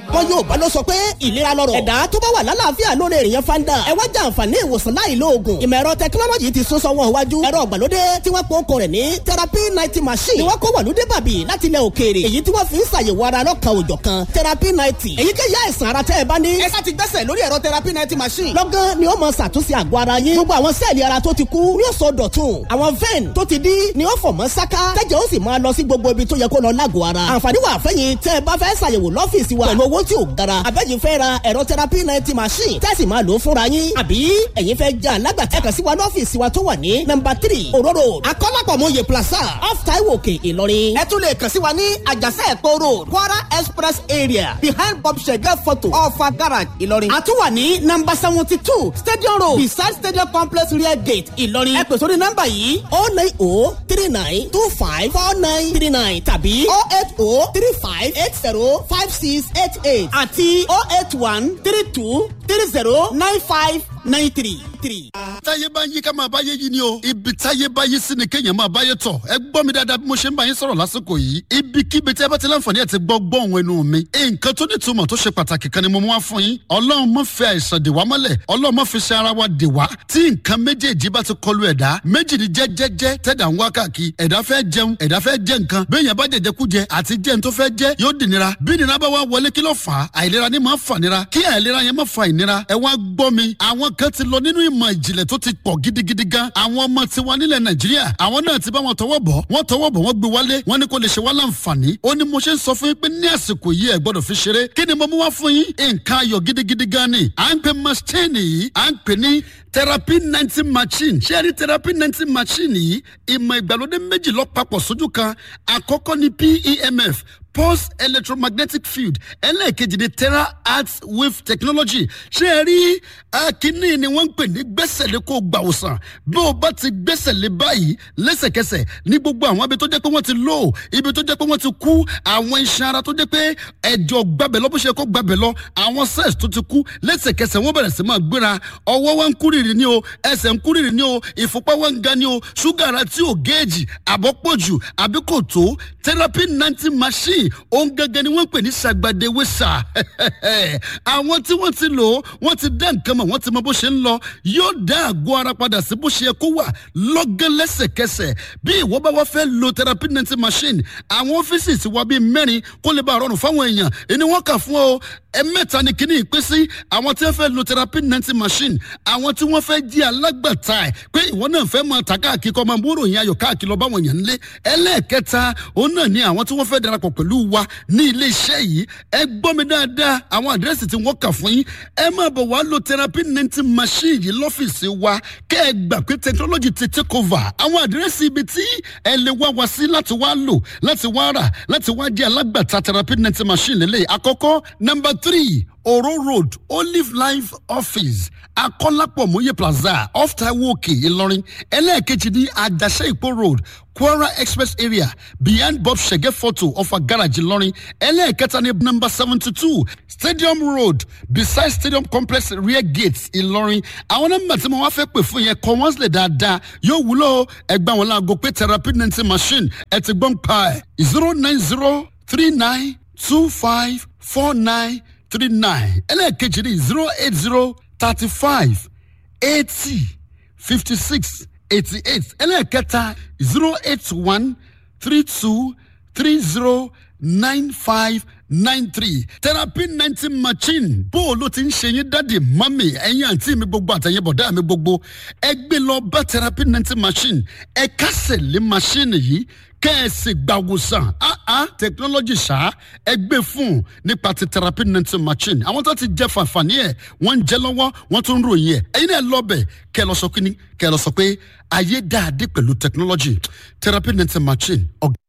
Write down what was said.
wọn yóò bá lọ sọ pé ìlera lọ́rọ̀ ẹ̀dá tó bá wà lálàáfíà lórí èèyàn fanda ẹ wá jẹ àǹfààní ìwòsàn láì lo oògùn ìmọ̀ ẹ̀rọ tẹkinọ́lọ́jì ti sún sọ́wọ́n iwájú ẹ̀rọ ìgbàlódé tí wọ́n pọ́n kọ rẹ̀ ní therapy ninety machine ni wọ́n kó wọ̀lúdé bàbí láti ilẹ̀ òkèèrè èyí tí wọ́n fi ń ṣàyẹ̀wò ara lọ́kàn òjọ̀ kan therapy ninety èyíkéyìí àìsàn ara tẹ́ ẹ bá ní. ẹ sá ti gbẹ́sẹ̀ lórí ẹ̀rọ therapy ninety machine. lọ́gán ni ó mọ ṣàtúnṣe àgọ́ ara yín gbogbo àwọn sẹ́ẹ̀lì ara tó ti kú yóò sọ dọ̀tun àwọn vein tó ti dí ni ó fọ̀ mọ́ sáká tẹ́jẹ̀ ó sì máa lọ sí gbogbo ibi tó yẹ kó lọ lágọ̀ọ́ ara. àǹfààní wà fẹ́yìn tẹ́ ẹ bá fẹ́ ṣàyẹ̀wò lọ́fíìsì wa pẹ̀lú owó tí ò gara abẹ́yìn fẹ́ ra ẹ̀rọ therapy ninety machine tẹ́sí máa lò ó fúnra yín àbí ẹ̀yin fẹ́ já alágbàtà kàn sí wa lọ́fíìsì wa tó wà ní nọ́mbà three òróró akọ́lápọ̀mọye plaza off taiwo òkè ìlọrin. ẹ tún lè kàn sí wa ní àjàsẹ́ ẹ̀kọ́ road kwara express area behind bob shege photo ọ̀fà garage ìlọrin. a tún wà ní nọ́mbà seventy two stadium road beside stadium complex rear gate ìlọrin. ẹ pè sórí nọ́mbà yìí o nine o three nine two five four nine three nine tàbí o eight o three five eight zero five six eight eight àti o eight one three two three zero nine five nine three three. táyé bá yí ká máa báyé yí ni o ibi táyé bá yí sí ni kéèyàn máa báyé tọ̀ ẹ gbọ́ mi dáadáa bí mo ṣe ń bá yín sọ̀rọ̀ lásìkò yìí ibikíbi tí ẹ bá ti láǹfààní ẹ̀ ti gbọ́ gbọ́ òun ẹnu mi nǹkan tó ní ìtumọ̀ tó ṣe pàtàkì kan ni mo mú wá fún yín ọlọ́run mọ̀ fi àìsàn dè wá mọ́lẹ̀ ọlọ́run mọ̀ fi ṣe ara wa dè wá tí nǹkan méjèèjì bá ti kọlu ẹ̀dá méjì ni jẹ́jẹ́jẹ́ tẹ̀dá ń wá káàkiri ẹ̀dá fẹ́ jẹun ẹ̀dá fẹ́ jẹ nǹkan béèyàn bá jẹjẹ kú jẹ àti jẹun tó fẹ́ jẹ yóò dì nira bí nira bá wá wọlé kí ló fà á àìlera ni máa fà nira kí àìlera yẹn má fa ìnira ẹ wá gbọ́ mi àwọn kan ti lọ nínú ìmọ̀ ìjìnlẹ̀ tó ti pọ̀ gidigidi gan àwọn ọmọ tiwa nílẹ̀ nàìjíríà àwọn náà ti bá wọn tọwọ́ bọ̀ wọ́n tọwọ́ bọ̀ wọ́n gbé wálé wọ́n ní kó lè ṣe wá láǹfààní ó ní mo ṣe ń sọ fún yín pé ní àsìkò yìí ẹ gbọ́dọ̀ fi ṣeré kí ni mo mú wá fún yín nǹkan ayọ̀ gidigidi gan ni à ń pè machine yìí à ń pè ní therapy ninety machine ṣé ẹ rí therapy ninety machine yìí ìmọ̀ ìgbàlódé méjì lọ papọ̀ sójú kan àkọ́kọ́ ni PEMF pulse electromagnetic field ẹlẹ́ẹ̀kejì ni terra arts wave technology ṣé ẹ rí akínní ni wọ́n ń pè ní gbẹ́sẹ̀lé kó gbà òsàn bí o bá ti gbẹ́sẹ̀lé báyìí lẹ́sẹ̀kẹsẹ̀ ní gbogbo àwọn ibi tó jẹ́ pé wọ́n ti lò ibi tó jẹ́ pé wọ́n ti kú àwọn iṣan ara tó jẹ́ pé ẹ̀jọ̀ gbabẹ̀ lọ bó ṣe kó gbabẹ̀ lọ àwọn cells tó ti kú lẹ́sẹ̀kẹsẹ̀ wọ́n bẹ̀rẹ̀ sí máa gbéra ọwọ́ wọn ń kúrìrì ní o ẹsẹ̀ ń kúrìrì ní o ìfúnpá wọn ń ga ní o ṣúgà ara tí ò géèjì àbọ̀pọ̀jù àbí kò tó therapy ninety machine òun gẹ́gẹ́ ni wọ́n pè ní sàgbàdéwé sà àwọn tí wọ́n ti lò ó wọ́n ti dá nǹkan mọ̀ wọ́n ti mọ bó ṣe ń lọ yóò dá àgọ́ ara padà sí bó ṣe yẹ kó wà lọ́gán lẹ́sẹ̀kẹsẹ̀ bí ìwọ bá wá fẹ́ lo therapy ninety machine àwọn ọ́fíìsì ti wá bíi mẹ́rin kó lè bá a rọrùn fáwọn èèyàn ẹni wọ́n kà fún ọ ẹ̀mẹ́ta ni kíní ìpín sí àwọn tí wọ́n fẹ́ lo therapy ninety machine àwọn tí wọ́n fẹ́ jí alágbàtà ẹ̀ pé ìwọ náà fẹ́ máa ta káàkiri kọ́ máa bóró yẹn ayọ̀ káàkiri lọ báwọn èèyàn ńlé ẹlẹ́ẹ̀kẹta òun náà ni àwọn tí wọ́n fẹ́ darapọ̀ pẹ̀lú wa ní ilé iṣẹ́ yìí ẹ gbọ́ mi dáadáa àwọn àdírẹ́sì tí wọ́n kà fún yín ẹ máa bọ̀ wá lo therapy ninety machine yìí lọ́fíìsì wa kẹ́ ẹ gbà pé technology ti take over àwọn àdírẹ́sì ibi tí ẹ lè wá wa sí láti wá lò láti wá rà láti wá jẹ́ alágbàtà therapy ninety machine lélẹ̀ àkọ́kọ́ number three oro road olive life office akọ́lápọ̀ mòye plaza off taiwo òkè ìlọrin ẹlẹ́ẹ̀kejì ní àjàṣe ìpó road kwara express area beyond bob shege photo of a garage ìlọrin ẹlẹ́ẹ̀kẹta ní number seventy two stadium road beside stadium complex rear gate ìlọrin àwọn nọ́mbà tí mo wá fẹ́ pè fún yẹn kọ́ wọ́n sílẹ̀ dáadáa yóò wúlò ẹgbẹ́ àwọn láago pé therapy ninety machine ẹ ti gbọ́n pa ẹ̀ zero nine zero three nine two five four nine three nine ẹlẹ́ẹ̀kejì ní zero eight zero thirty five eighty fifty six eighty eight ẹlẹ́ẹ̀kẹta zero eight one three two three zero nine five nine three therapy ninety machine bó o ló ti ń ṣe yín dáàdi mami ẹ̀yin àǹtí mi gbogbo àtẹ̀yìn bọ̀dá mi gbogbo ẹ gbé lọ bá therapy ninety machine ẹ kásẹ̀ lé machine yìí kẹ́ẹ̀sì gbàwòsàn ah technology ṣá ẹ gbé fún nípa ti therapy ninety machine àwọn tó ti jẹ fàǹfààní ẹ wọ́n ń jẹ lọ́wọ́ wọ́n tún ń ròyìn ẹ ẹ̀yin náà lọ bẹ̀ kẹ́ ẹ lọ sọ kíní kẹ́ ẹ lọ sọ pé ayé dáadé pẹ̀lú technology therapy ninety machine ọ̀gá.